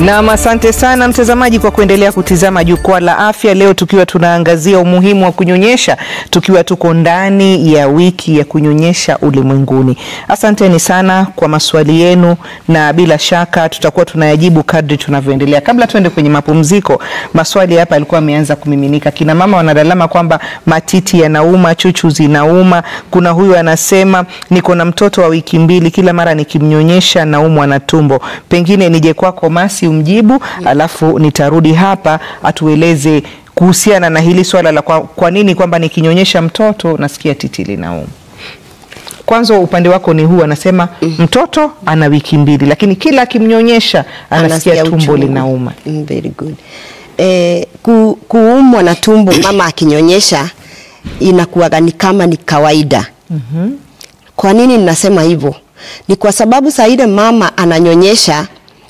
Nam, asante sana mtazamaji kwa kuendelea kutizama Jukwaa la Afya. Leo tukiwa tunaangazia umuhimu wa kunyonyesha, tukiwa tuko ndani ya wiki ya kunyonyesha ulimwenguni. Asanteni sana kwa maswali yenu, na bila shaka tutakuwa tunayajibu kadri tunavyoendelea. Kabla tuende kwenye mapumziko, maswali hapa yalikuwa yameanza kumiminika. Kina mama wanalalama kwamba matiti yanauma, chuchu zinauma. Kuna huyu anasema niko na mtoto wa wiki mbili, kila mara nikimnyonyesha naumwa na tumbo, pengine nije kwako Masi umjibu, alafu nitarudi hapa atueleze kuhusiana na hili swala la kwa, kwa nini kwamba nikinyonyesha mtoto nasikia titi linauma. Kwanza upande wako ni huu, anasema mtoto ana wiki mbili, lakini kila akimnyonyesha anasikia Anasikia tumbo uchungu. linauma. Mm, very good. Eh, ku, kuumwa na tumbo mama akinyonyesha inakuwaga ni kama ni kawaida. Kwa nini ninasema hivyo? Ni kwa sababu saa ile mama ananyonyesha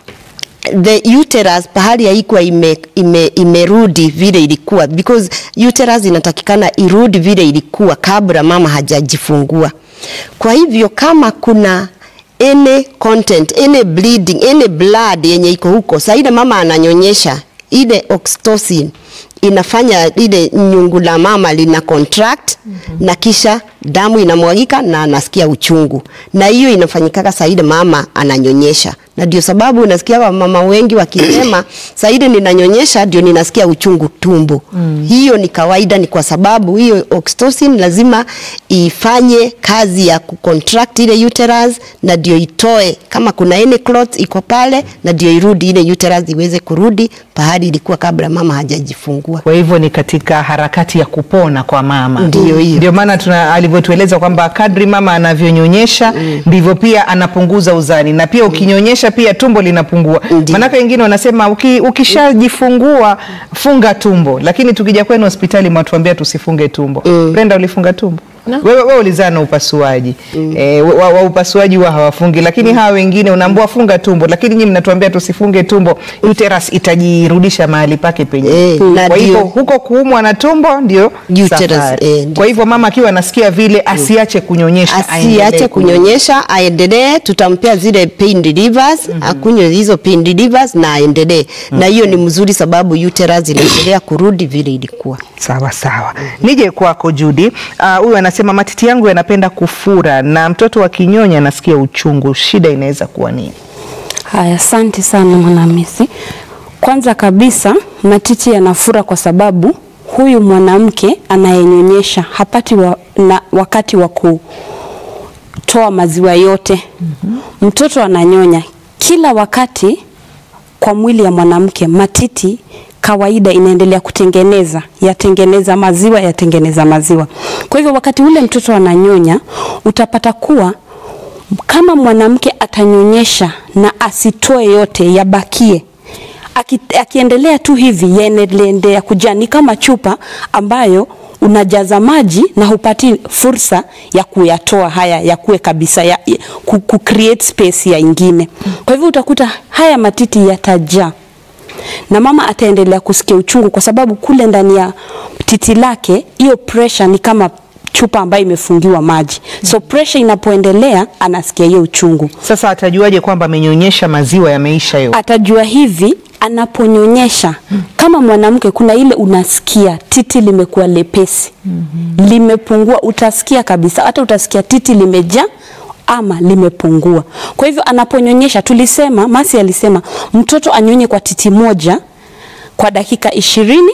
the uterus pahali haikuwa ime, ime, imerudi vile ilikuwa because uterus inatakikana irudi vile ilikuwa kabla mama hajajifungua. Kwa hivyo kama kuna any content, any bleeding, any blood yenye iko huko, saa ile mama ananyonyesha ile oxytocin inafanya ile nyungu la mama lina contract na kisha damu inamwagika na anasikia uchungu, na hiyo inafanyikaga saa ile mama ananyonyesha, na ndio sababu unasikia wamama wengi wakisema saa ile ninanyonyesha ndio ninasikia uchungu tumbo. Hiyo ni kawaida, ni kwa sababu hiyo oxytocin lazima ifanye kazi ya kucontract ile uterus na ndio itoe kama kuna any clot iko pale, na ndio irudi ile uterus iweze kurudi pahali ilikuwa kabla mama hajajifungua. Kwa hivyo ni katika harakati ya kupona kwa mama. Ndio hiyo. Ndio maana tuna alivyotueleza kwamba kadri mama anavyonyonyesha ndivyo pia anapunguza uzani, na pia ukinyonyesha pia tumbo linapungua. Ndio. Maanake wengine wanasema uki, ukishajifungua funga tumbo, lakini tukija kwenu hospitali mwatuambia tusifunge tumbo. Brenda, ulifunga tumbo? Wewe, wewe ulizaa na upasuaji e, wa, wa upasuaji huwa hawafungi, lakini hawa wengine unaambua funga tumbo, lakini nyinyi mnatuambia tusifunge tumbo, uterus itajirudisha mahali pake penyewe. Eh, na Kwa hivyo ndio- huko kuumwa na tumbo ndio Uterus, safari. eh, ndio Kwa hivyo mama akiwa anasikia vile asiache kunyonyesha, aendelee asiache kunyonyesha, aendelee. Tutampea zile pain relievers, akunywe hizo pain relievers na aendelee, na hiyo ni mzuri sababu uterus inaendelea kurudi vile ilikuwa. Sawa sawa, nije kwako Judy. Ah, Huyu anasema matiti yangu yanapenda kufura na mtoto akinyonya anasikia uchungu, shida inaweza kuwa nini? Haya, asante sana Mwanamisi. Kwanza kabisa matiti yanafura kwa sababu huyu mwanamke anayenyonyesha hapati wa, na wakati wa kutoa maziwa yote. Mtoto ananyonya kila wakati kwa mwili ya mwanamke, matiti kawaida inaendelea kutengeneza yatengeneza maziwa yatengeneza maziwa. Kwa hivyo wakati ule mtoto ananyonya, utapata kuwa kama mwanamke atanyonyesha na asitoe yote yabakie Aki, akiendelea tu hivi yanaendelea kujaa, ni kama chupa ambayo unajaza maji na hupati fursa ya kuyatoa haya yakuwe kabisa ya, ya, ku, ku create space ya ingine. Kwa hivyo utakuta haya matiti yatajaa na mama ataendelea kusikia uchungu kwa sababu kule ndani ya titi lake hiyo pressure ni kama chupa ambayo imefungiwa maji, so pressure inapoendelea anasikia hiyo uchungu. Sasa atajuaje kwamba amenyonyesha maziwa yameisha yote? Atajua hivi anaponyonyesha. Kama mwanamke, kuna ile unasikia titi limekuwa lepesi, limepungua, utasikia kabisa, hata utasikia titi limejaa ama limepungua. Kwa hivyo anaponyonyesha, tulisema Masi alisema mtoto anyonye kwa titi moja kwa dakika ishirini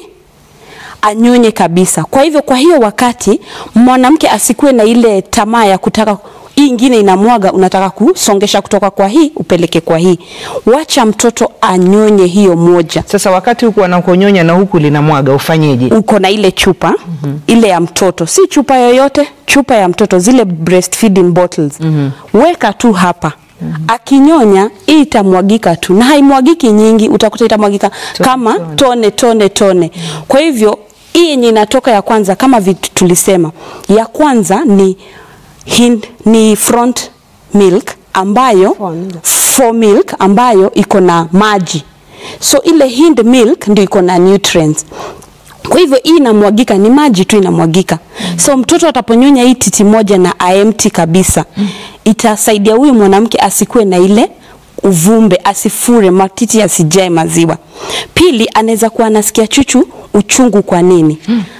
anyonye kabisa. Kwa hivyo kwa hiyo wakati mwanamke asikuwe na ile tamaa ya kutaka hii ingine inamwaga, unataka kusongesha kutoka kwa hii upeleke kwa hii. Wacha mtoto anyonye hiyo moja. Sasa wakati huku anakonyonya na huku linamwaga ufanyeje? Uko na ile chupa ile ya mtoto, si chupa yoyote, chupa ya mtoto, zile breastfeeding bottles weka tu hapa Akinyonya hii itamwagika tu na haimwagiki nyingi, utakuta itamwagika kama tone tone tone. Kwa hivyo hii yenye inatoka ya kwanza, kama vitu tulisema, ya kwanza ni hind, ni front milk ambayo fore milk ambayo iko na maji, so ile hind milk ndio iko na nutrients. Kwa hivyo hii inamwagika, ni maji tu inamwagika. So mtoto ataponyonya hii titi moja na aempty kabisa, itasaidia huyu mwanamke asikuwe na ile uvumbe, asifure, matiti yasijae maziwa. Pili, anaweza kuwa anasikia chuchu uchungu. Kwa nini?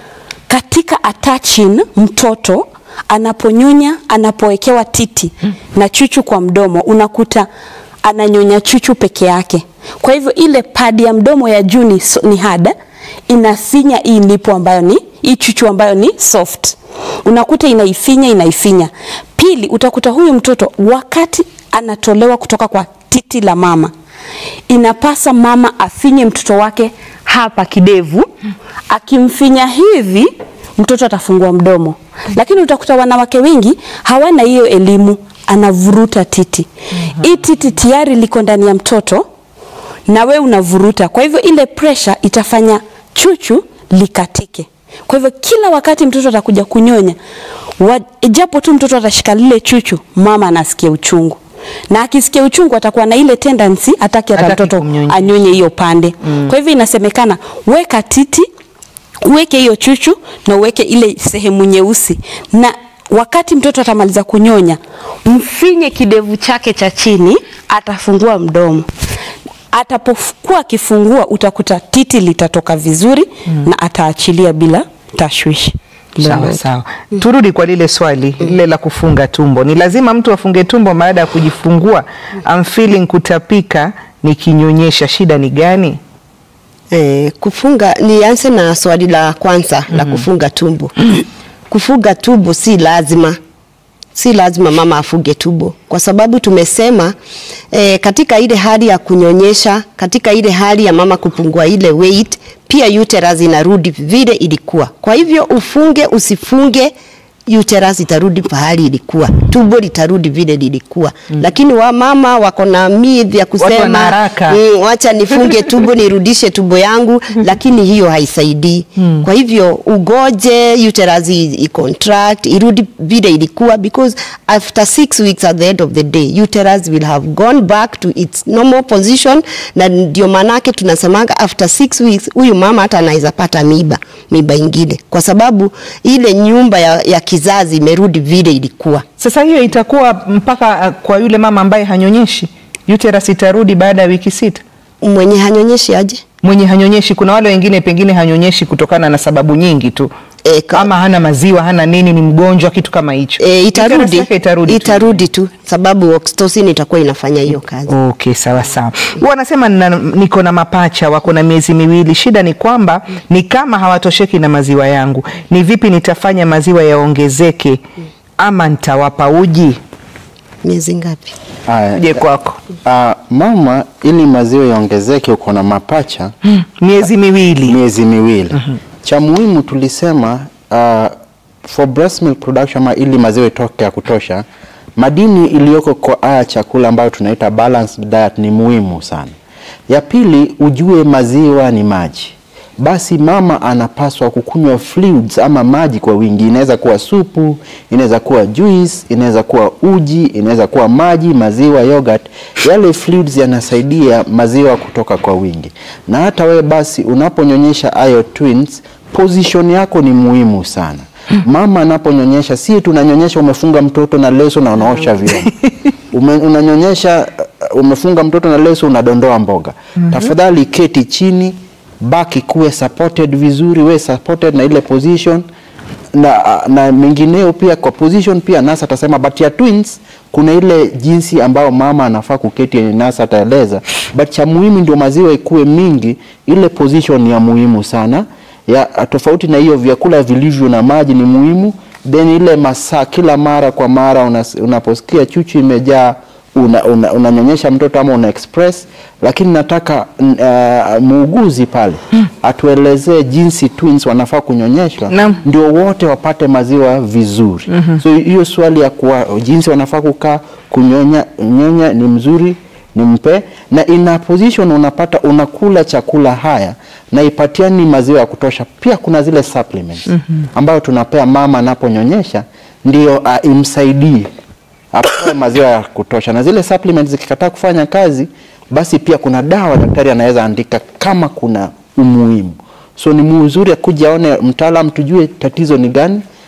Katika attaching mtoto anaponyonya, anapowekewa titi na chuchu kwa mdomo, unakuta ananyonya chuchu peke yake. Kwa hivyo ile padi ya mdomo ya juu ni, so- ni hard, inafinya hii nipo ambayo ni hii chuchu ambayo ni soft, unakuta inaifinya inaifinya. Pili, utakuta huyu mtoto wakati anatolewa kutoka kwa titi la mama, inapasa mama afinye mtoto wake hapa kidevu. Akimfinya hivi, mtoto atafungua mdomo, lakini utakuta wanawake wengi hawana hiyo elimu, anavuruta titi. Hii titi tayari liko ndani ya mtoto na we unavuruta, kwa hivyo ile pressure itafanya chuchu likatike. Kwa hivyo kila wakati mtoto atakuja kunyonya, wa- japo tu mtoto atashika lile chuchu, mama anasikia uchungu na akisikia uchungu atakuwa na ile tendency ataki hata Hataki mtoto kumnyonya. anyonye hiyo pande. Kwa hivyo inasemekana weka titi, uweke hiyo chuchu na uweke ile sehemu nyeusi, na wakati mtoto atamaliza kunyonya, mfinye kidevu chake cha chini, atafungua mdomo. Atapokuwa akifungua, utakuta titi litatoka vizuri na ataachilia bila tashwishi. Sawa lolote. sawa, turudi kwa lile swali lile la kufunga tumbo. Ni lazima mtu afunge tumbo baada ya kujifungua? I'm feeling kutapika nikinyonyesha, shida ni gani? Eh, kufunga nianze na swali la kwanza la kufunga tumbo. kufunga tumbo si lazima, si lazima mama afuge tumbo, kwa sababu tumesema eh, katika ile hali ya kunyonyesha, katika ile hali ya mama kupungua ile weight, pia uterus inarudi vile ilikuwa. Kwa hivyo ufunge usifunge uterus itarudi pahali ilikuwa, tumbo litarudi vile lilikuwa. Lakini wamama wako na myth ya wana kusema haraka. mm, wacha nifunge tumbo nirudishe tumbo yangu, lakini hiyo haisaidii. Kwa hivyo ugoje uterus i, i contract irudi vile ilikuwa, because after six weeks at the end of the day uterus will have gone back to its normal position, na ndio maanake tunasemanga after six weeks huyu mama hata anaweza pata miba miba ingine, kwa sababu ile nyumba ya, ya kizazi imerudi vile ilikuwa. Sasa hiyo itakuwa mpaka uh, kwa yule mama ambaye hanyonyeshi, uterus itarudi baada ya wiki sita. Mwenye hanyonyeshi aje? Mwenye hanyonyeshi, kuna wale wengine pengine hanyonyeshi kutokana na sababu nyingi tu E, ka- ama hana maziwa, hana nini, ni mgonjwa, kitu kama hicho. E, Uterus itarudi, yake itarudi, tu. itarudi tu sababu oxytocin itakuwa inafanya hiyo kazi. Okay, sawa sawa. Wanasema nina- niko na mapacha wako na miezi miwili. Shida ni kwamba ni kama hawatosheki na maziwa yangu. Ni vipi nitafanya maziwa yaongezeke ama nitawapa uji? Miezi ngapi? Aya, Je, kwako ah, mama, ili maziwa yaongezeke, uko na mapacha miezi miwili. miezi miwili. Cha muhimu tulisema uh, for breast milk production, ama ili maziwa itoke ya kutosha, madini iliyoko kwa haya chakula ambayo tunaita balanced diet ni muhimu sana. Ya pili, ujue maziwa ni maji, basi mama anapaswa kukunywa fluids ama maji kwa wingi. Inaweza kuwa supu, inaweza kuwa juice, inaweza kuwa uji, inaweza kuwa maji, maziwa, yogurt. Yale fluids yanasaidia maziwa kutoka kwa wingi, na hata wewe basi unaponyonyesha ayo twins, position yako ni muhimu sana. Mama anaponyonyesha, si tunanyonyesha umefunga mtoto na leso na unaosha vyombo Ume, unanyonyesha uh, umefunga mtoto na leso unadondoa mboga. Tafadhali keti chini, baki kuwe supported vizuri, we supported na ile position na, na mengineo pia kwa position pia nasa atasema, but ya twins kuna ile jinsi ambayo mama anafaa kuketi yenye nasa ataeleza, but cha muhimu ndio maziwa ikuwe mingi, ile position ni ya muhimu sana ya tofauti na hiyo vyakula vilivyo na maji ni muhimu, then ile masaa kila mara kwa mara unas- unaposikia chuchu imejaa unanyonyesha una, unanyonyesha mtoto ama una express, lakini nataka uh, muuguzi pale atuelezee jinsi twins wanafaa kunyonyeshwa Naam. ndio wote wapate maziwa vizuri. So hiyo swali ya kuwa jinsi wanafaa kukaa kunyonya nyonya ni mzuri ni mpe na ina position unapata unakula chakula haya na ipatiani maziwa ya kutosha. Pia kuna zile supplements ambayo tunapea mama anaponyonyesha ndio uh, imsaidie apewe maziwa ya kutosha, na zile supplements zikikataa kufanya kazi, basi pia kuna dawa daktari anaweza andika kama kuna umuhimu. So ni mzuri akuja aone mtaalam, tujue tatizo ni gani,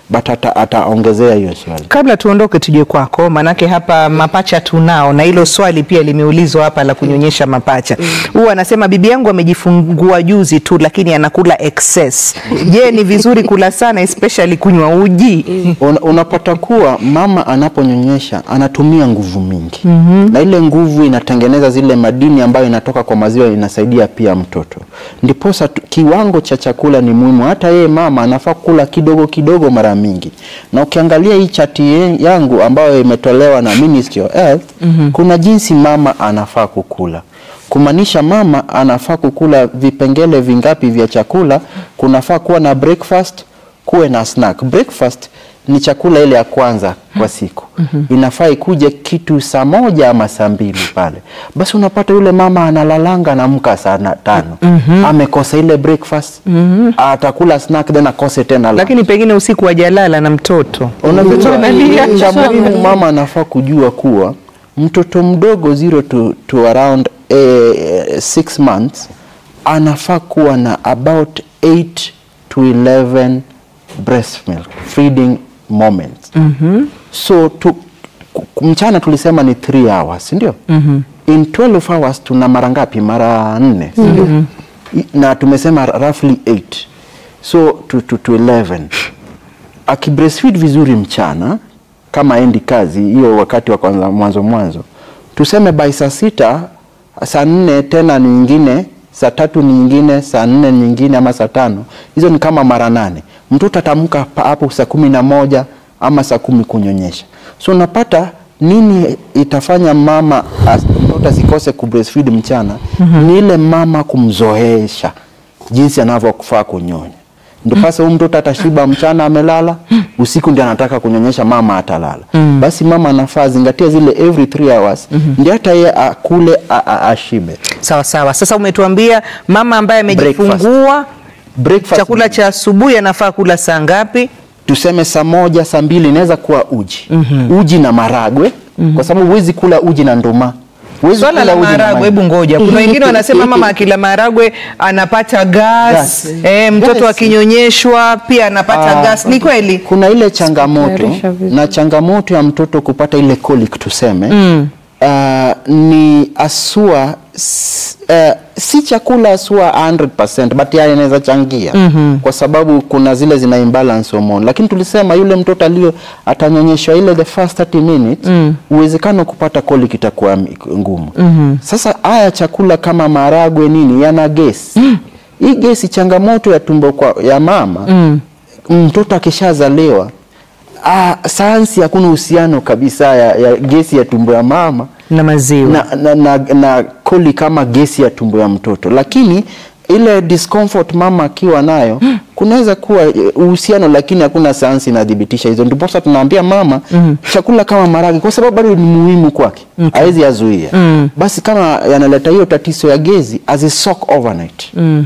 but ata, ataongezea hiyo swali. Kabla tuondoke tuje kwako, manake hapa mapacha tunao, na hilo swali pia limeulizwa hapa la kunyonyesha mapacha. Huwa anasema bibi yangu amejifungua juzi tu, lakini anakula excess. Je, ni vizuri kula sana, especially kunywa uji? Una, unapata kuwa mama anaponyonyesha anatumia nguvu mingi mm-hmm. na ile nguvu inatengeneza zile madini ambayo inatoka kwa maziwa inasaidia pia mtoto. Ndiposa tu- kiwango cha chakula ni muhimu. Hata yeye mama anafaa kula kidogo kidogo mara mingi, na ukiangalia hii chati ye- yangu ambayo imetolewa na Ministry of Health mm-hmm. kuna jinsi mama anafaa kukula kumaanisha mama anafaa kukula vipengele vingapi vya chakula. Kunafaa kuwa na breakfast, kuwe na snack. Breakfast ni chakula ile ya kwanza kwa siku inafaa ikuje kitu saa moja ama saa mbili pale, basi unapata yule mama analalanga anamka saa na- tano amekosa ile breakfast atakula snack then akose tena lunch. Lakini pengine usiku wajalala na mtoto Unajua, analia. cha muhimu mama anafaa kujua kuwa mtoto mdogo zero to, to around eh, six months anafaa kuwa na about 8 to 11 breast milk feeding moments so tu, ku- mchana tulisema ni 3 hours ndio in 12 hours tuna mara ngapi mara nne sindio I- na tumesema roughly 8 so to, to, to 11 akibreastfeed vizuri mchana kama endi kazi hiyo wakati wa kwanza mwanzo mwanzo tuseme by saa sita saa nne tena ni nyingine saa tatu ni nyingine saa nne ni nyingine ama saa tano hizo ni kama mara nane mtoto atamka pa- hapo saa kumi na moja ama saa kumi kunyonyesha so unapata nini itafanya mama as- mtoto asikose kubreastfeed mchana ni ile mama kumzoesha jinsi anavyofaa kunyonya ndo sasa huyu mtoto atashiba mchana amelala, usiku ndio anataka kunyonyesha, mama atalala. Basi mama anafaa zingatia zile every 3 hours ndio hata yeye akule a- a- ashibe. Sawa sawa. Sasa umetuambia mama ambaye amejifungua Breakfast chakula cha asubuhi anafaa kula saa ngapi? tuseme saa moja saa mbili inaweza kuwa uji uji na maragwe kwa sababu huwezi kula uji na nduma. Huwezi Swala kula la uji na maharagwe, mahindi. hebu ngoja. Kuna wengine wanasema mama akila maharagwe anapata gas, Gas. eh, mtoto Gas. akinyonyeshwa pia anapata Ah, gas. Ni kweli? kuna ile changamoto Kutayarisha vizuri. na changamoto ya mtoto kupata ile colic tuseme mm. uh, ni asua s, uh, si chakula asua 100% but yeye anaweza changia mm-hmm. kwa sababu kuna zile zina imbalance hormone, lakini tulisema yule mtoto alio atanyonyeshwa ile the first 30 minutes mm. uwezekano kupata colic itakuwa mi- ngumu mm-hmm. Sasa haya chakula kama maharagwe nini yana gesi mm. hii gesi changamoto ya tumbo kwa, ya mama mm mtoto akishazaliwa ah, sayansi hakuna uhusiano kabisa ya, ya gesi ya tumbo ya mama Na maziwa. na, na, na, na koli kama gesi ya tumbo ya mtoto, lakini ile discomfort mama akiwa nayo kunaweza kuwa eh, uhusiano, lakini hakuna sayansi inadhibitisha hizo. Ndiposa tunaambia mama chakula kama maragi, kwa sababu bado ni muhimu kwake, hawezi yazuia. Basi kama yanaleta hiyo tatizo ya gezi, azisok overnight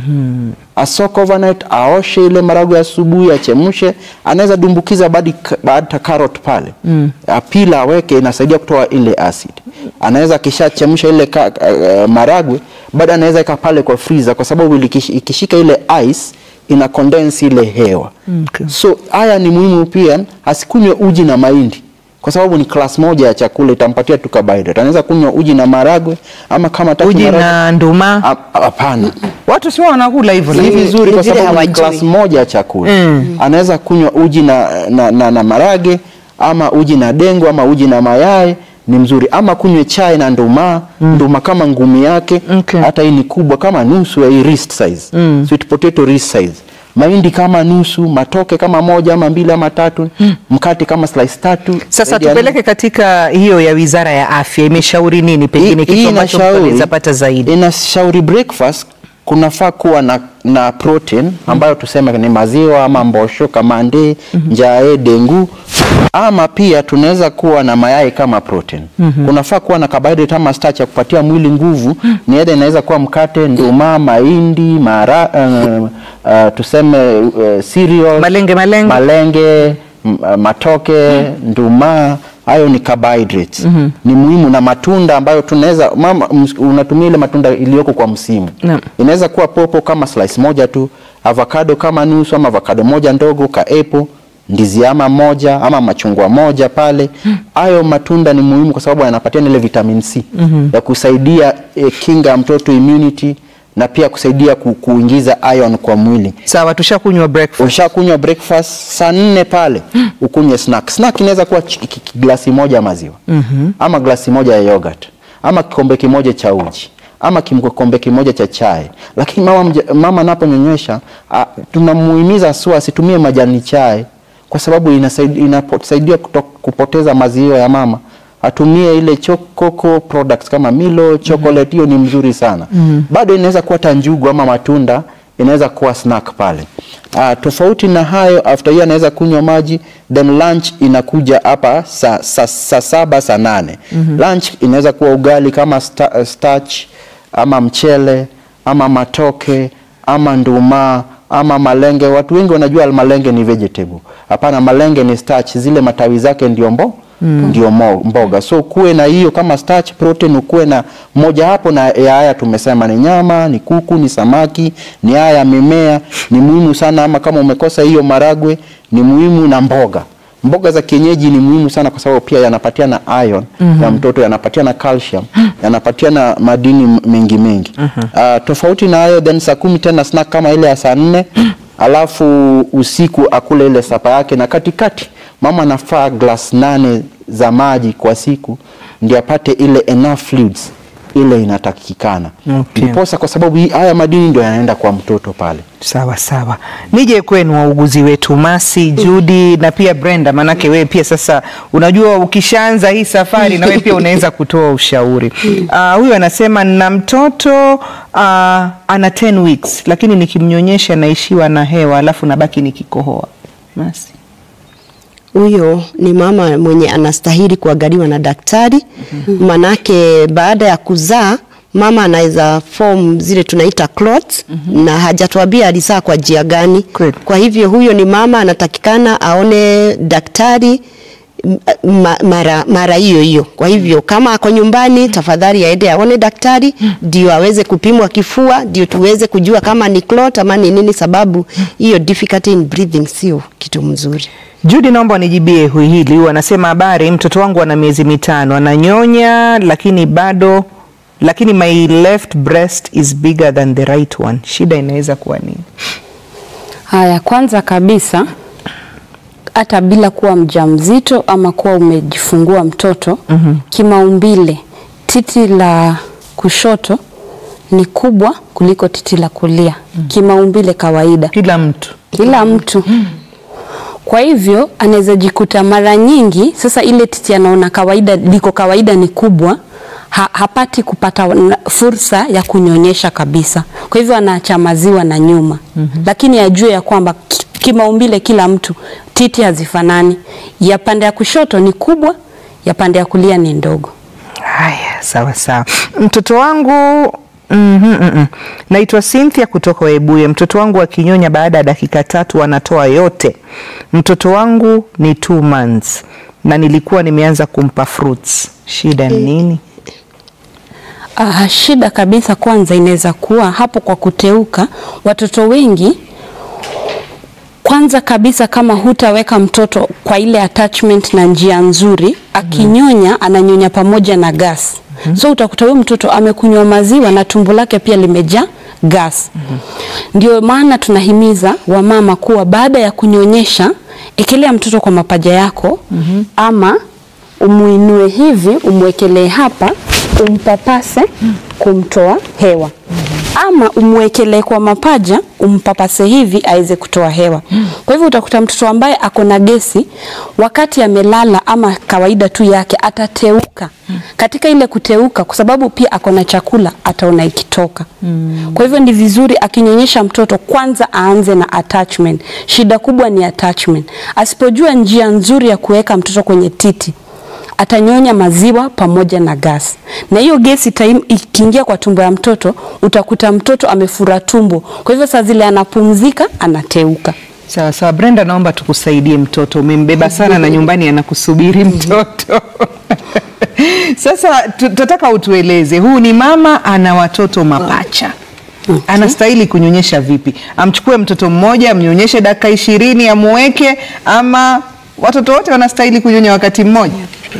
asok overnight, aoshe ile marago ya asubuhi, achemshe. Anaweza dumbukiza badi hata carrot pale mm. apila aweke, inasaidia kutoa ile acid. Anaweza akishachemsha ile ka, uh, maragwe bado anaweza eka pale kwa freezer, kwa sababu ilikish- ikishika ile ice ina condense ile hewa Okay. so haya ni muhimu pia, asikunywe uji na mahindi kwa sababu ni class moja ya chakula, itampatia tu carbohydrate. Anaweza kunywa uji na maragwe ama kama hataki Uji maragwe- na nduma. Ah, hapana Watu sio wanakula hivyo. ni lakini- vizuri kwa vile sababu ni hawajui. class moja ya chakula anaweza kunywa uji na, na, na, na marage ama uji na dengu ama uji na mayai ni mzuri ama kunywe chai na nduma nduma kama ngumi yake Okay. hata hii ni kubwa kama nusu ya hii wrist size sweet potato wrist size mahindi kama nusu matoke kama moja ama mbili ama tatu mkate kama slice tatu Sasa zaidi ya tupeleke katika hiyo ya Wizara ya Afya, imeshauri nini pengine Hii- hii kitu ambacho mtu inashauri- anaweza pata zaidi? Inashauri breakfast kunafaa kuwa na, na protein ambayo tuseme ni maziwa ama mbosho kama ndee, njae, dengu ama pia tunaweza kuwa na mayai kama protein. Kunafaa kuwa na carbohydrate ama starch ya kupatia mwili nguvu. Ni either inaweza kuwa mkate, nduma, mahindi, mara, uh, uh, tuseme uh, cereal, Malenge, malenge. malenge m- uh, matoke nduma hayo ni carbohydrates ni muhimu na matunda ambayo tunaweza mama ms- unatumia ile matunda iliyoko kwa msimu Naam. inaweza kuwa popo kama slice moja tu avocado kama nusu ama avocado moja ndogo ka apple ndizi ama moja ama machungwa moja pale. Hayo matunda ni muhimu kwa sababu yanapatia ile vitamin C ya kusaidia eh, kinga ya mtoto immunity na pia kusaidia ku, kuingiza iron kwa mwili. Sawa, tushakunywa breakfast. Ushakunywa breakfast saa nne pale ukunywe snack. Snack inaweza kuwa ch- ki- ki- glasi moja ya maziwa ama glasi moja ya yogurt ama kikombe kimoja cha uji ama kikombe kimoja cha chai. Lakini mama, mja- mama anaponyonyesha ah, tunamuhimiza sua asitumie majani chai kwa sababu inasaidia, inasaidia kuto, kupoteza maziwa ya mama atumie ile chokoko products kama Milo chocolate, hiyo ni mzuri sana. Bado inaweza kuwa tanjugu ama matunda, inaweza kuwa snack pale. Ah, tofauti na hayo, after hiyo anaweza kunywa maji, then lunch inakuja hapa saa sa, sa saba saa nane. Lunch inaweza kuwa ugali kama sta, starch ama mchele ama matoke ama nduma ama malenge. Watu wengi wanajua malenge ni vegetable. Hapana, malenge ni starch, zile matawi zake ndio mbo ndio mo- mboga. So kuwe na hiyo kama starch protein, ukuwe na moja hapo, na ya haya tumesema ni nyama, ni kuku, ni samaki, ni haya mimea, ni muhimu sana. Ama kama umekosa hiyo maragwe, ni muhimu na mboga mboga za kienyeji ni muhimu sana kwa sababu pia yanapatia na iron ya mtoto, yanapatia na calcium, yanapatia na madini m- mengi mengi. Ah, tofauti na hayo, then saa kumi tena snack kama ile ya saa nne alafu usiku akule ile sapa yake, na katikati mama anafaa glass nane za maji kwa siku ndio apate ile enough fluids ile inatakikana Okay. ndiposa, kwa sababu hii- haya madini ndio yanaenda kwa mtoto pale. Sawa sawa, nije kwenu wauguzi wetu Masi, Judy na pia Brenda, manake wewe pia sasa unajua ukishaanza hii safari na wewe pia unaweza kutoa ushauri. Ah, huyu anasema na mtoto ah, ana 10 weeks lakini nikimnyonyesha naishiwa na hewa alafu nabaki nikikohoa. Masi. huyo ni mama mwenye anastahili kuangaliwa na daktari manake baada ya kuzaa mama anaweza form zile tunaita clots na hajatuambia alizaa kwa njia gani Kweli. kwa hivyo huyo ni mama anatakikana aone daktari m- ma, mara mara hiyo hiyo kwa hivyo kama ako nyumbani tafadhali aende aone daktari ndio aweze kupimwa kifua ndio tuweze kujua kama ni clot ama ni nini sababu hiyo difficulty in breathing sio kitu mzuri Judy, naomba unijibie hui hili. Huyu anasema habari, mtoto wangu ana miezi mitano, ananyonya lakini bado lakini my left breast is bigger than the right one. Shida inaweza kuwa nini? Haya, kwanza kabisa hata bila kuwa mjamzito ama kuwa umejifungua mtoto mm-hmm. Kimaumbile titi la kushoto ni kubwa kuliko titi la kulia mm-hmm. Kimaumbile kawaida Kila mtu kila mtu. Kwa hivyo anaweza jikuta mara nyingi sasa ile titi anaona kawaida liko kawaida ni kubwa ha, hapati kupata na- fursa ya kunyonyesha kabisa. Kwa hivyo anaacha maziwa na nyuma mm-hmm. Lakini ajue ya kwamba ki- kimaumbile kila mtu titi hazifanani, ya pande ya kushoto ni kubwa, ya pande ya kulia ni ndogo. Haya, sawa sawa. Mtoto wangu mm -hmm, naitwa Cynthia kutoka Webuye. Mtoto wangu akinyonya baada ya dakika tatu anatoa yote. Mtoto wangu ni two months na nilikuwa nimeanza kumpa fruits. Shida ni nini? Ah, shida kabisa kwanza inaweza kuwa hapo kwa kuteuka. Watoto wengi kwanza kabisa, kama hutaweka mtoto kwa ile attachment na njia nzuri, akinyonya ananyonya pamoja na gas. So utakuta huyo mtoto amekunywa maziwa na tumbo lake pia limejaa gas. Ndio maana tunahimiza wamama kuwa baada ya kunyonyesha, ekelea mtoto kwa mapaja yako ama umuinue hivi umwekelee hapa umpapase kumtoa hewa ama umwekelee kwa mapaja umpapase hivi aweze kutoa hewa. Kwa hivyo utakuta mtoto ambaye ako na gesi wakati amelala ama kawaida tu yake atateuka. Katika ile kuteuka, kwa sababu pia ako na chakula, ataona ikitoka. Kwa hivyo ni vizuri akinyonyesha mtoto kwanza aanze na attachment. Shida kubwa ni attachment. Asipojua njia nzuri ya kuweka mtoto kwenye titi atanyonya maziwa pamoja na gasi, na hiyo gesi itaim- ikiingia kwa tumbo ya mtoto utakuta mtoto amefura tumbo. Kwa hivyo saa zile anapumzika anateuka. Sawa sawa, Brenda, naomba tukusaidie mtoto. Umembeba sana na nyumbani anakusubiri mtoto. Sasa tu- tunataka utueleze, huu ni mama ana watoto mapacha anastahili kunyonyesha vipi? Amchukue mtoto mmoja amnyonyeshe dakika ishirini amuweke, ama watoto wote wanastahili kunyonya wakati mmoja?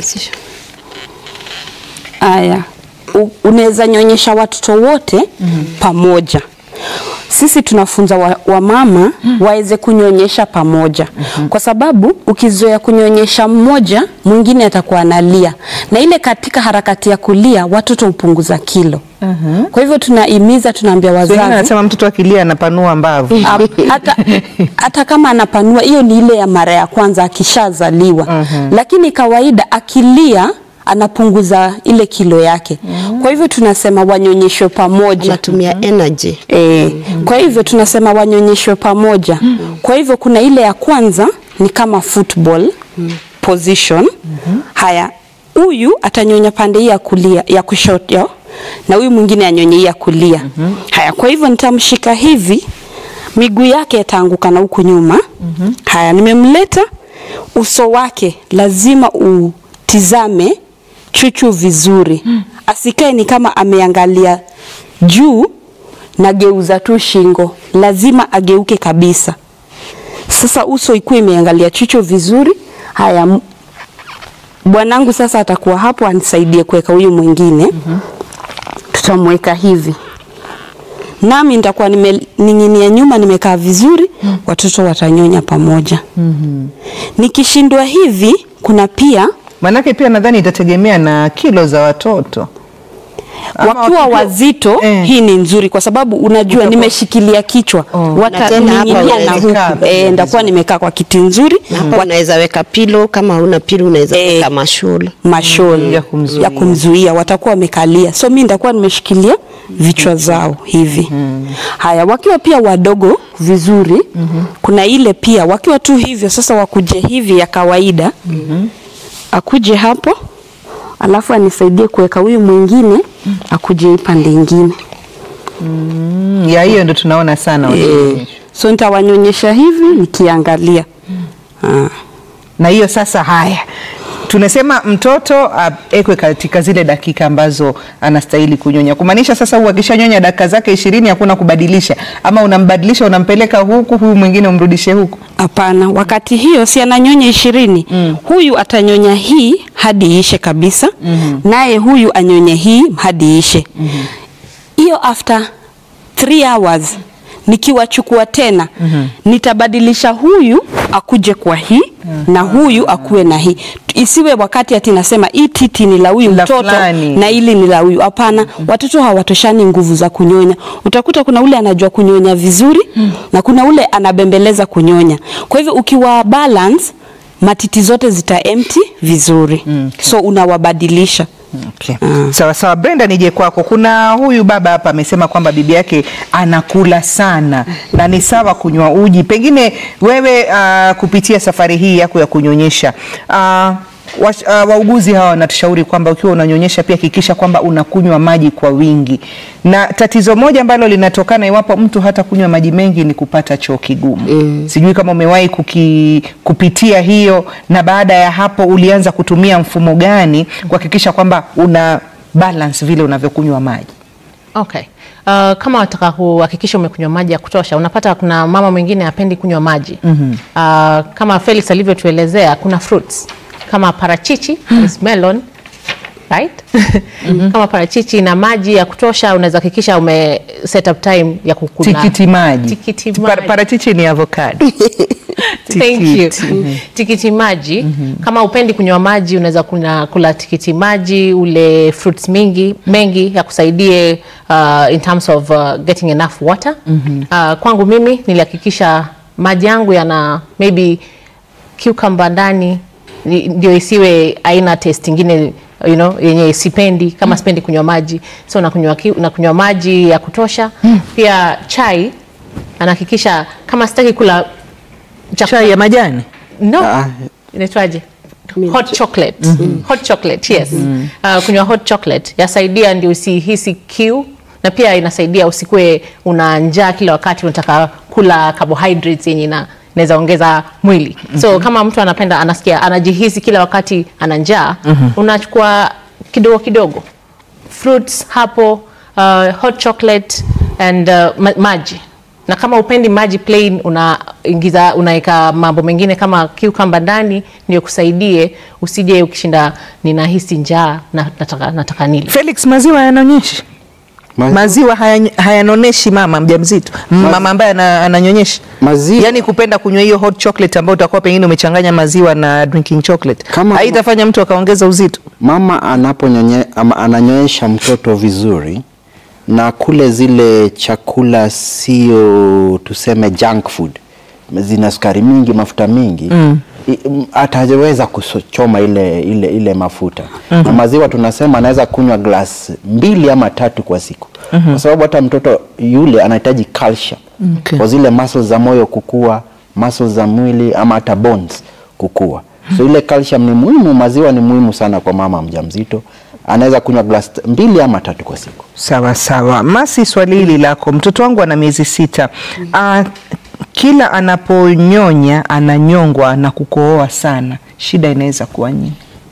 Aya, U- unaweza nyonyesha watoto wote pamoja. Sisi tunafunza wa, wa mama waweze kunyonyesha pamoja kwa sababu ukizoea kunyonyesha mmoja mwingine atakuwa analia, na ile katika harakati ya kulia watoto hupunguza kilo. Kwa hivyo tunahimiza, tunaambia Wengine wazazi anasema mtoto akilia anapanua mbavu. Ap- hata, hata kama anapanua hiyo ni ile ya mara ya kwanza akishazaliwa lakini kawaida akilia anapunguza ile kilo yake kwa hivyo tunasema wanyonyeshwe pamoja anatumia energy E, kwa hivyo tunasema wanyonyeshwe pamoja. Kwa hivyo kuna ile ya kwanza ni kama football position. Haya, huyu atanyonya pande hii ya kulia ya kushoto na huyu mwingine anyonye hii ya kulia. Haya, kwa hivyo nitamshika hivi, miguu yake yataanguka na huku nyuma. Haya, nimemleta uso wake lazima utizame chuchu vizuri, asikae ni kama ameangalia juu na geuza tu shingo, lazima ageuke kabisa. Sasa uso ikuwe imeangalia chucho vizuri. Haya, m- bwanangu sasa atakuwa hapo anisaidie kuweka huyu mwingine. Tutamweka hivi, nami nitakuwa nimening'inia nyuma, nimekaa vizuri, watoto watanyonya pamoja. Nikishindwa hivi, kuna pia Manake pia nadhani itategemea na kilo za watoto Ama wakiwa wakiwa- wazito Eh. hii ni nzuri kwa sababu unajua Utakuwa- nimeshikilia kichwa Na tena hapa wataning'inia na unawekaa huku pia eh, ndakuwa nimekaa kwa kiti nzuri na hapa unaweza weka pilo kama huna pilo unaweza Eh. weka mashul mashoni Ya kumzuia. ya kumzuia watakuwa wamekalia so mi ndakuwa nimeshikilia vichwa zao hivi haya wakiwa pia wadogo vizuri kuna ile pia wakiwa tu hivyo sasa wakuje hivi ya kawaida akuje hapo alafu anisaidie kuweka huyu mwingine akuje hii pande ingine Mm, ya hiyo ndo tunaona sana wakionyeshwa. so nitawanyonyesha hivi nikiangalia ah. na hiyo sasa, haya tunasema mtoto awekwe katika zile dakika ambazo anastahili kunyonya, kumaanisha sasa huyu akishanyonya dakika zake ishirini hakuna kubadilisha, ama unambadilisha unampeleka huku, huyu mwingine umrudishe huku. Hapana, wakati hiyo si ananyonya ishirini huyu atanyonya hii hadi iishe kabisa naye huyu anyonye hii hadi iishe hiyo after three hours nikiwachukua tena nitabadilisha huyu akuje kwa hii na huyu akuwe na hii isiwe wakati ati nasema hii titi ni la huyu La mtoto fulani. na hili ni la huyu hapana watoto hawatoshani nguvu za kunyonya utakuta kuna ule anajua kunyonya vizuri na kuna ule anabembeleza kunyonya kwa hivyo ukiwa balance matiti zote zita empty vizuri so unawabadilisha Okay. Sawa sawa, Brenda, nije kwako. Kuna huyu baba hapa amesema kwamba bibi yake anakula sana na ni sawa kunywa uji. Pengine wewe uh, kupitia safari hii yako ya kunyonyesha uh, Wash, uh, wauguzi hawa wanatushauri kwamba ukiwa unanyonyesha pia hakikisha kwamba unakunywa maji kwa wingi, na tatizo moja ambalo linatokana iwapo mtu hata kunywa maji mengi ni kupata choo kigumu. Mm. Sijui kama umewahi kuki, kupitia hiyo, na baada ya hapo ulianza kutumia mfumo gani kuhakikisha kwamba una balance vile unavyokunywa maji? Okay. Uh, kama wataka kuhakikisha umekunywa maji ya kutosha, unapata kuna mama mwingine apendi kunywa maji. mm -hmm. Uh, kama Felix alivyotuelezea kuna fruits kama parachichi is melon right? kama parachichi na maji ya kutosha, unaweza hakikisha ume set up time ya kukuna Tikiti maji. Tikiti Par- maji. Parachichi ni avocado. Thank you. Tikiti. Tikiti maji kama upendi kunywa maji unaweza kuna kula tikiti maji, ule fruits mingi mengi ya kusaidie uh, in terms of uh, getting enough water. Uh, kwangu mimi nilihakikisha maji yangu yana maybe cucumber ndani ni- ndio isiwe aina taste ingine you know, yenye sipendi kama sipendi kunywa maji so nakunywa ki- nakunywa maji ya kutosha pia chai anahakikisha kama sitaki kula chakula- Chai ya majani. no Ah. inaitwaje hot chocolate hot chocolate yes uh, kunywa hot chocolate yasaidia ndio usihisi kiu na pia inasaidia usikue una njaa kila wakati unataka kula carbohydrates yenye ina inaweza ongeza mwili so kama mtu anapenda anasikia anajihisi kila wakati ana njaa unachukua kidogo kidogo fruits hapo uh, hot chocolate and uh, ma maji na kama upendi maji plain unaingiza unaweka mambo mengine kama cucumber ndani ndio kusaidie usije ukishinda ninahisi njaa na nataka, nataka nili Felix, maziwa yanonyeshi Maziwa- maziwa haya- hayanoneshi mama mjamzito mama ambaye ana- ananyonyesha Maziwa- yani kupenda kunywa hiyo hot chocolate ambayo utakuwa pengine umechanganya maziwa na drinking chocolate Kama- haitafanya mtu akaongeza uzito mama anaponyonye ama ananyonyesha mtoto vizuri na kule zile chakula sio tuseme junk food zina sukari mingi mafuta mingi mm. ataweza kuchoma ile, ile, ile mafuta mm-hmm. na maziwa tunasema anaweza kunywa glass mbili ama tatu kwa siku mm-hmm. kwa sababu hata mtoto yule anahitaji calcium Okay. kwa zile muscles za moyo kukua muscles za mwili ama hata bones kukua so ile calcium ni muhimu maziwa ni muhimu sana kwa mama mjamzito anaweza kunywa glass t- mbili ama tatu kwa siku sawa sawa masi swali hili lako mtoto wangu ana miezi sita uh, kila anaponyonya ananyongwa na kukohoa sana shida inaweza kuwa nini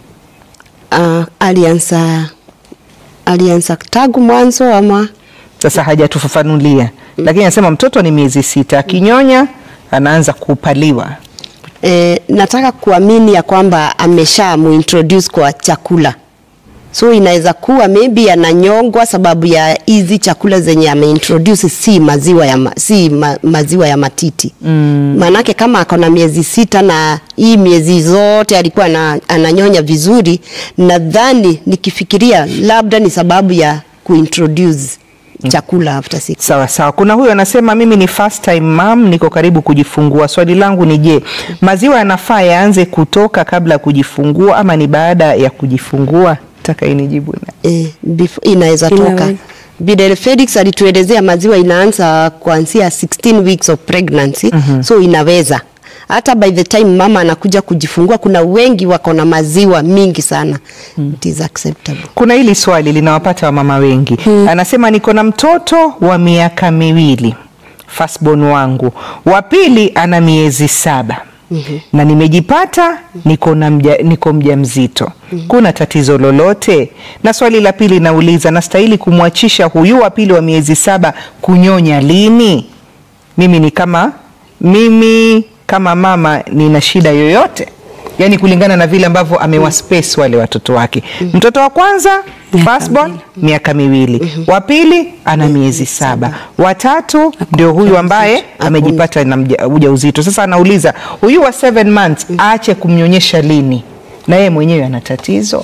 uh, alianza alianza tangu mwanzo ama sasa hajatufafanulia lakini anasema mtoto ni miezi sita akinyonya anaanza kupaliwa eh, nataka kuamini ya kwamba amesha muintroduce kwa chakula so inaweza kuwa maybe ananyongwa sababu ya hizi chakula zenye ameintroduce si maziwa ya ma, si ma, maziwa ya matiti mm. maanake kama akona miezi sita na hii miezi zote alikuwa na, ananyonya vizuri nadhani nikifikiria labda ni sababu ya kuintroduce chakula after six Sawa sawa. Kuna huyu anasema mimi ni first time mom, niko karibu kujifungua. Swali langu ni je, maziwa yanafaa yaanze kutoka kabla ya kujifungua ama ni baada ya kujifungua? Taka inijibu na. eh, before, inaweza toka Inaweza. Bidel Felix alituelezea maziwa inaanza kuanzia 16 weeks of pregnancy mm-hmm. so inaweza hata by the time mama anakuja kujifungua kuna wengi wako na maziwa mingi sana mm. it is acceptable Kuna hili swali linawapata wamama wengi hmm. Anasema niko na mtoto wa miaka miwili firstborn wangu, wa pili ana miezi saba mm-hmm. na nimejipata niko na mja, niko mjamzito mm-hmm. kuna tatizo lolote? Na swali la pili nauliza, nastahili kumwachisha huyu wa pili wa miezi saba kunyonya lini? Mimi ni kama mimi kama mama nina shida yoyote? Yaani kulingana na vile ambavyo amewaspesi wale watoto wake. Mtoto wa kwanza Miaka firstborn miaka miwili, wa pili ana miezi saba, watatu ndio huyu ambaye amejipata na mja- ujauzito. Sasa anauliza huyu wa seven months aache kumnyonyesha lini? Na yeye mwenyewe ana tatizo.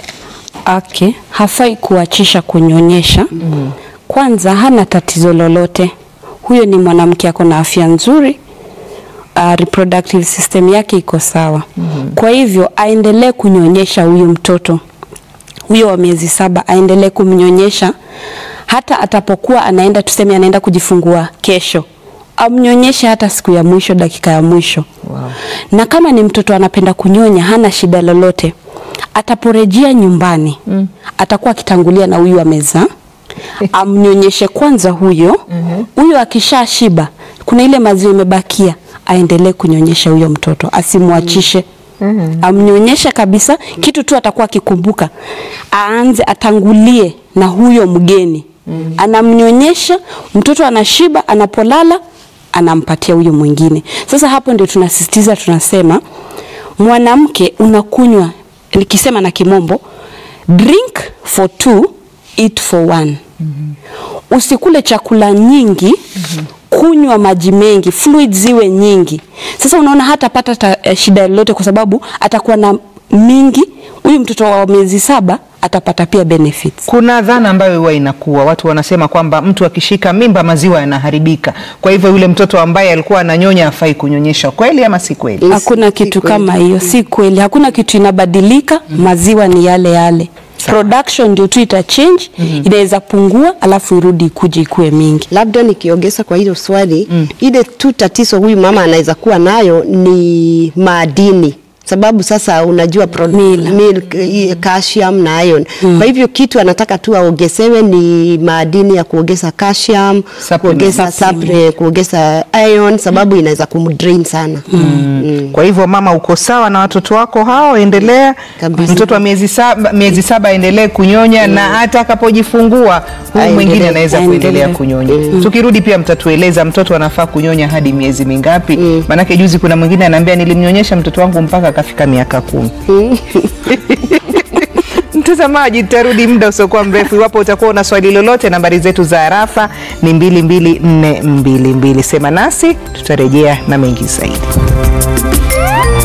Okay, hafai kuachisha kunyonyesha. mm. Kwanza hana tatizo lolote, huyo ni mwanamke ako na afya nzuri, uh, reproductive system yake iko sawa. mm. Kwa hivyo aendelee kunyonyesha huyu mtoto huyo wa miezi saba, aendelee kumnyonyesha hata atapokuwa anaenda, tuseme anaenda kujifungua kesho, amnyonyeshe hata siku ya mwisho, dakika ya mwisho Wow. na kama ni mtoto anapenda kunyonya, hana shida lolote, ataporejea nyumbani mm. atakuwa akitangulia na huyu amezaa, amnyonyeshe kwanza huyo huyo. Akishashiba, kuna ile maziwa imebakia, aendelee kunyonyesha huyo mtoto, asimwachishe amnyonyeshe kabisa. Kitu tu atakuwa akikumbuka, aanze atangulie na huyo mgeni anamnyonyesha mtoto, anashiba, anapolala anampatia huyo mwingine. Sasa hapo ndio tunasisitiza, tunasema mwanamke unakunywa, nikisema na kimombo, drink for two, eat for one. Usikule chakula nyingi, kunywa maji mengi, fluids ziwe nyingi. Sasa unaona hatapata ta, eh, shida lolote kwa sababu atakuwa na mingi. Huyu mtoto wa miezi saba atapata pia benefits. Kuna dhana ambayo huwa inakuwa watu wanasema kwamba mtu akishika mimba maziwa yanaharibika, kwa hivyo yule mtoto ambaye alikuwa ananyonya hafai kunyonyesha. Kweli ama si kweli? Yes, Hakuna si kitu kweli. kama hiyo, si kweli. Hakuna kitu inabadilika, maziwa ni yale yale. Production ndio tu ita change, inaweza pungua alafu irudi ikuje ikuwe mingi. labda nikiongeza kwa hilo swali mm. ile tu tatizo huyu mama anaweza kuwa nayo ni madini sababu sasa unajua pro- Mila. milk, i- calcium na iron. Kwa hivyo kitu anataka tu aongezewe ni madini ya kuongeza calcium, Supplement. kuongeza supre, kuongeza iron sababu inaweza kumdrain sana. Kwa hivyo mama, uko sawa na watoto wako hao, endelea. Kabisa. Mtoto wa miezi saba, miezi saba aendelee kunyonya na hata akapojifungua huyu Aendelee. mwingine anaweza Aendelee. kuendelea kunyonya. Tukirudi pia mtatueleza mtoto anafaa kunyonya hadi miezi mingapi? Maanake juzi kuna mwingine anaambia nilimnyonyesha mtoto wangu mpaka akafika miaka kumi. Mtazamaji, tutarudi muda usiokuwa mrefu. Iwapo utakuwa una swali lolote, nambari zetu za arafa ni 22422. Sema nasi, tutarejea na mengi zaidi.